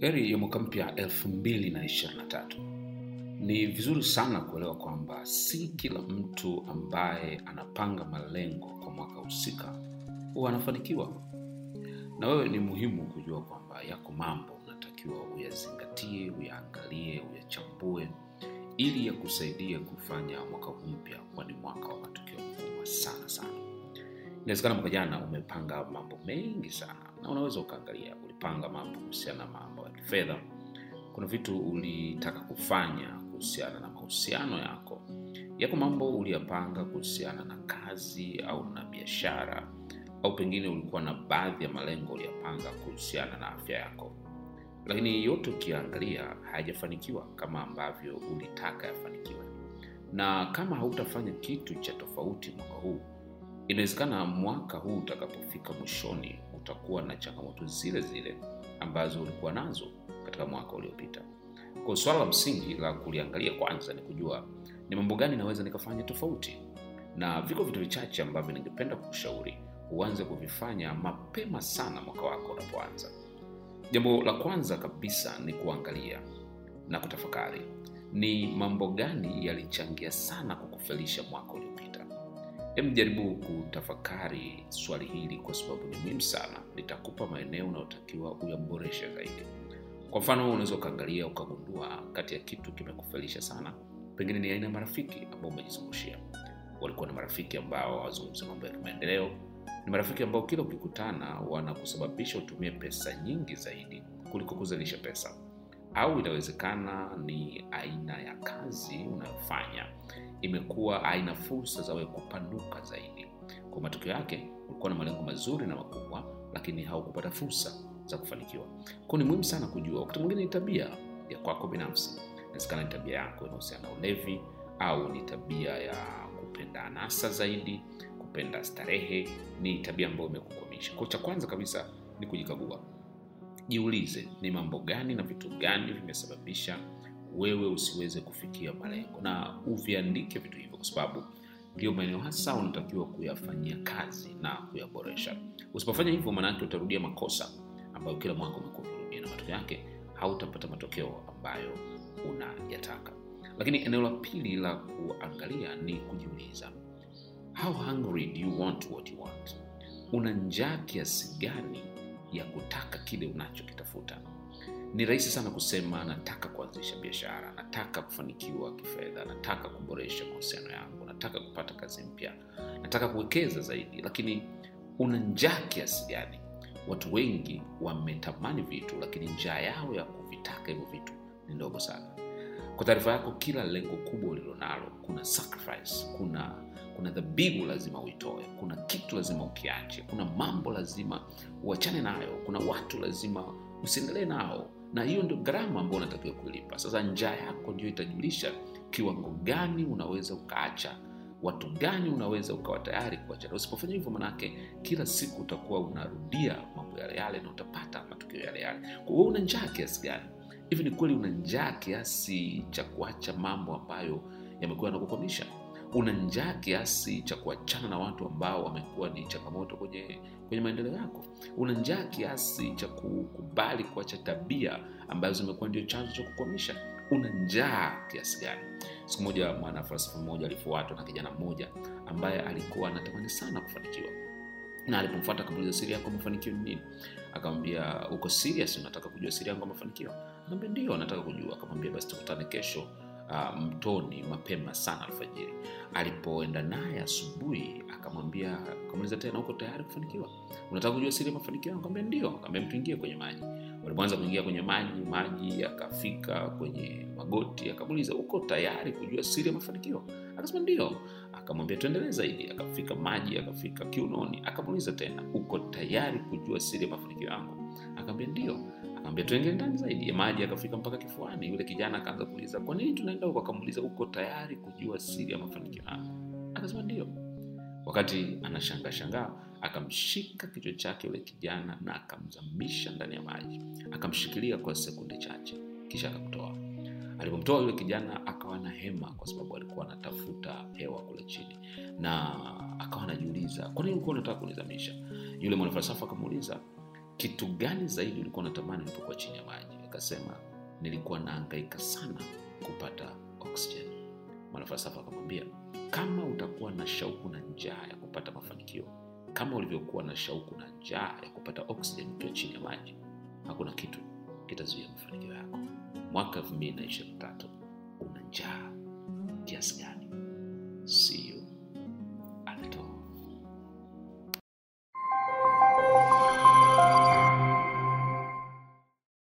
heri ya mwaka mpya 2023 ni vizuri sana kuelewa kwamba si kila mtu ambaye anapanga malengo kwa mwaka husika huwa anafanikiwa na wewe ni muhimu kujua kwamba yako mambo unatakiwa uyazingatie uyaangalie uyachambue ili yakusaidie kufanya mwaka huu mpya kuwa ni mwaka wa matukio makubwa sana sana inawezekana mwaka jana umepanga mambo mengi sana na unaweza ukaangalia ulipanga mambo kuhusiana na mambo ya kifedha kuna vitu ulitaka kufanya kuhusiana na mahusiano yako yako mambo uliyapanga kuhusiana na kazi au na biashara au pengine ulikuwa na baadhi ya malengo uliyapanga kuhusiana na afya yako lakini yote ukiangalia hayajafanikiwa kama ambavyo ulitaka yafanikiwe na kama hautafanya kitu cha tofauti mwaka huu inawezekana mwaka huu utakapofika mwishoni utakuwa na changamoto zile zile ambazo ulikuwa nazo katika mwaka uliopita kwa swala la msingi la kuliangalia kwanza ni kujua ni mambo gani naweza nikafanya tofauti na viko vitu vichache ambavyo ningependa kukushauri uanze kuvifanya mapema sana mwaka wako unapoanza jambo la kwanza kabisa ni kuangalia na kutafakari ni mambo gani yalichangia sana kukufelisha mwaka uliopita hem jaribu kutafakari swali hili kwa sababu ni muhimu sana litakupa maeneo unayotakiwa uyaboreshe zaidi kwa mfano unaweza ukaangalia ukagundua kati ya kitu kimekufelisha sana pengine ni aina ya marafiki ambao umejizungushia walikuwa na marafiki ambao hawazungumzi mambo ya kimaendeleo ni marafiki ambao kila ukikutana wanakusababisha utumie pesa nyingi zaidi kuliko kuzalisha pesa au inawezekana ni aina ya kazi unayofanya imekuwa aina fursa za wewe kupanuka zaidi kwa matokeo yake ulikuwa na malengo mazuri na makubwa lakini haukupata fursa za kufanikiwa kwao ni muhimu sana kujua wakati mwingine ni tabia ya kwako binafsi inawezekana ni tabia yako inahusiana na ulevi au ni tabia ya kupenda anasa zaidi kupenda starehe ni tabia ambayo imekukwamisha kwao cha kwanza kabisa ni kujikagua jiulize ni mambo gani na vitu gani vimesababisha wewe usiweze kufikia malengo na uviandike vitu hivyo kwa sababu ndio maeneo hasa unatakiwa kuyafanyia kazi na kuyaboresha usipofanya hivyo maanake utarudia makosa ambayo kila mwaka umekuwa ukirudia na matokeo yake hautapata matokeo ambayo unayataka lakini eneo la pili la kuangalia ni kujiuliza how hungry do you want what you want una njaa kiasi gani ya kutaka kile unachokitafuta ni rahisi sana kusema nataka kuanzisha biashara nataka kufanikiwa kifedha nataka kuboresha mahusiano yangu nataka kupata kazi mpya nataka kuwekeza zaidi lakini una njaa kiasi gani watu wengi wametamani vitu lakini njaa yao ya kuvitaka hivyo vitu ni ndogo sana kwa taarifa yako kila lengo kubwa ulilonalo kuna sacrifice kuna kuna dhabihu lazima uitoe kuna kitu lazima ukiache kuna mambo lazima uachane nayo kuna watu lazima usiendelee nao na hiyo ndio gharama ambayo unatakiwa kulipa sasa njaa yako ndio itajulisha kiwango gani unaweza ukaacha watu gani unaweza ukawa tayari kuachana usipofanya hivyo manake kila siku utakuwa unarudia mambo yale yale na utapata matukio yale yale kwa hiyo una njaa kiasi gani hivi ni kweli una njaa kiasi cha kuacha mambo ambayo yamekuwa yanakukwamisha una njaa kiasi cha kuachana na watu ambao wamekuwa ni changamoto kwenye kwenye maendeleo yako una njaa kiasi cha kukubali kuacha tabia ambazo zimekuwa ndio chanzo cha kukwamisha una njaa kiasi gani siku moja mwanafalsafa mmoja alifuatwa na kijana mmoja ambaye alikuwa anatamani sana kufanikiwa na alipomfuata akamuuliza siri yako mafanikio ni nini akamwambia uko serious unataka kujua siri yangu ya mafanikio akamwambia ndio nataka kujua akamwambia basi tukutane kesho uh, mtoni mapema sana alfajiri alipoenda naye asubuhi akamwambia akamuuliza tena uko tayari kufanikiwa unataka kujua siri ya mafanikio akamwambia ndio akamwambia tuingie kwenye maji walipoanza kuingia kwenye maji maji akafika kwenye magoti akamuuliza uko tayari kujua siri ya mafanikio akasema ndio akamwambia tuendelee zaidi akafika maji akafika kiunoni akamuuliza tena uko tayari kujua siri ya mafanikio yangu akamwambia ndio akamwambia tuingie ndani zaidi maji akafika mpaka kifuani yule kijana akaanza kuuliza kwa nini tunaenda huko akamuuliza uko tayari kujua siri ya mafanikio yangu akasema ndio wakati anashangaa shangaa akamshika kichwa chake yule kijana na akamzamisha ndani ya maji akamshikilia kwa sekunde chache kisha akamtoa alipomtoa yule kijana akawa na hema kwa sababu alikuwa anatafuta hewa kule chini na akawa anajiuliza kwa nini ulikuwa unataka kunizamisha yule mwanafalsafa akamuuliza kitu gani zaidi ulikuwa unatamani ulipokuwa chini ya maji akasema nilikuwa naangaika sana kupata oxygen mwanafalsafa akamwambia kama utakuwa na shauku na njaa ya kupata mafanikio kama ulivyokuwa na shauku na njaa ya kupata oxygen ukiwa chini ya maji hakuna kitu kitazuia mafanikio yako mwaka 223 una njaa kiasi gani